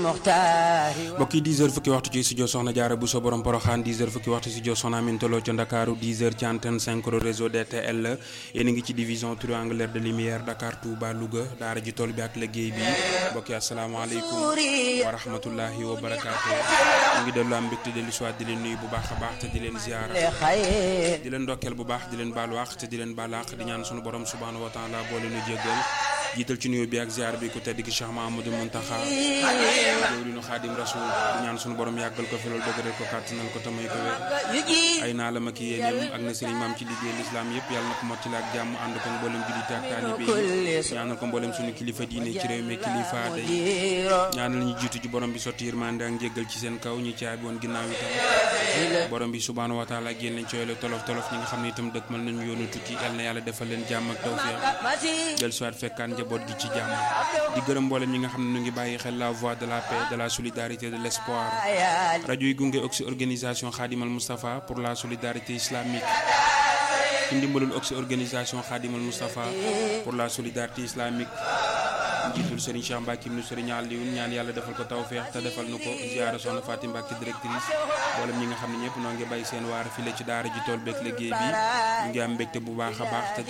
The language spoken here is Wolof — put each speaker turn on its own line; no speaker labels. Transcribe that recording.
mbokk yi 10 heures fukki waxtu ci studio Soxna Jaara bu so borom Poroxaan 10 heures fukki waxtu studio Soxna Aminta Lo ca Ndakaaru 10 heures ci antenne 5 réseau DTL yéen a ngi ci division triangulaire de lumière Dakar Touba Louga daara ji tool bi ak liggéey bi mbokk yi asalaamaaleykum wa rahmatullahi wa barakaatu ñu ngi dellu am mbégte dellu soit di leen nuyu bu baax a baax te di leen ziara di leen ndokkeel bu baax di leen baalu àq te di leen baal àq di ñaan sunu borom subhaanahu wa taala boole nu jéggal jiital ci nuyoo bi ak ziar bi ku tedd ki Cheikh Mahamadou Muntaxa jëwriñu Xaadim Rasul di ñaan sunu borom yàggal ko fi loolu dëgëral ko kàttanal ko tamay ko wér ay naa la ma ki yéeneem ak na sëriñ maam ci liggéey lislaam yëpp yàlla na ko mottali ak jàmm ànd ko mboolem jullite ak taalibe yi ñaanal ko mboolem sunu kilifa diine ci réew mi kilifa aada yi ñaanal ñu jiitu ci borom bi sotti yërmande ak njéggal ci seen kaw ñi caabi woon ginnaaw itam borom bi subhaanahu wa taala génn leen ci yooyu tolof tolof ñi nga xam ne itam dëkk mën nañu yoonu tukki yàlla na yàlla defal leen jàmm ak tawfeex del soit fekkaan njaboot gi ci jàmm di gërëm mboolem ñi nga xam ne ñu ngi bàyyi xel la voix de la paix de la solidarité de l'espoir rajo yi gunge oxy organisation Khadimal Moustapha pour la solidarité islamique ci ndimbalul oxy organisation Khadimal Moustapha pour la solidarité islamique njiitul Serigne Cheikh Mbacke ibnu Serigne Alioune ñaan yàlla defal ko tawfeex te defal nu ko ziara soxna Fatim Mbacke directrice mboolem ñi nga xam ne ñëpp noo ngi bàyyi seen waar file ci daara ji tool beeg liggéey bi ñu ngi am mbégte bu baax a baax te